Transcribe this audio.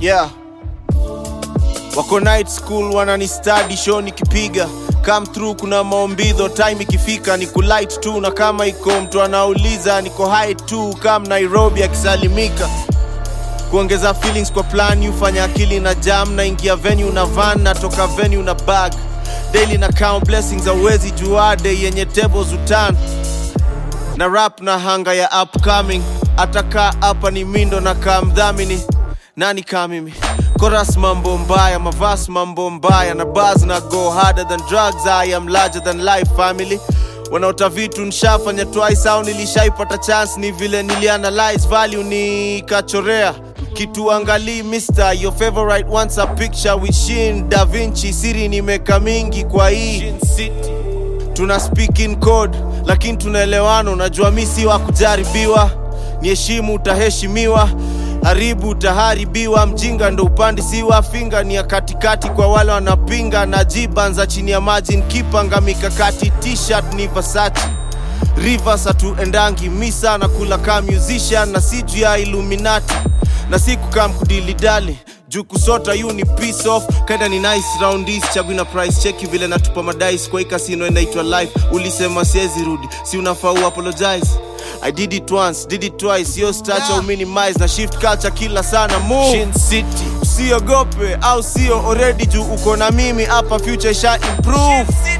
yeah wako night school wanani study show nikipiga come through kuna maombidho time ikifika ni kulight tu na kama iko mtu anauliza niko high tu kam nairobi akisalimika kuongeza feelings kwa plan ufanya akili na jam na ingia venue na van natoka venue na bag daily na count blessings awezi juade yenye tables utan na rap na hanga ya upcoming atakaa hapa ni mindo na kaa mdhamini nani kaa mimi koras mambo mbaya mavas mambo mbaya na bars na go harder than drugs i am larger than life family wanaota vitu nshafanya twice au nilishaipata chance ni vile nilianalyze value nikachorea kitu angalii mister your favorite wants a picture with shin da vinci siri nimeka mingi kwa hii tuna speak in code lakini tunaelewana unajua mi si wa kujaribiwa niheshimu utaheshimiwa haribu utaharibiwa mjinga ndo upandi siwa finga ni ya katikati kwa wale wanapinga na jibanza chini ya maji nkipanga mikakati t-shirt ni Versace rivers hatuendangi misa na kula kaa musician na si juu ya illuminati na si kukaa mkudilidali juu kusota yu ni piece off kaida ni nice roundis chagui na price cheki vile natupa madais kwa hii kasino inaitwa life ulisema siezi rudi si unafaa uapologize I did it once, did it twice, yo stacha yeah. minimize na shift culture kila sana move Shin City. usiogope au sio already juu uko na mimi hapa future isha improve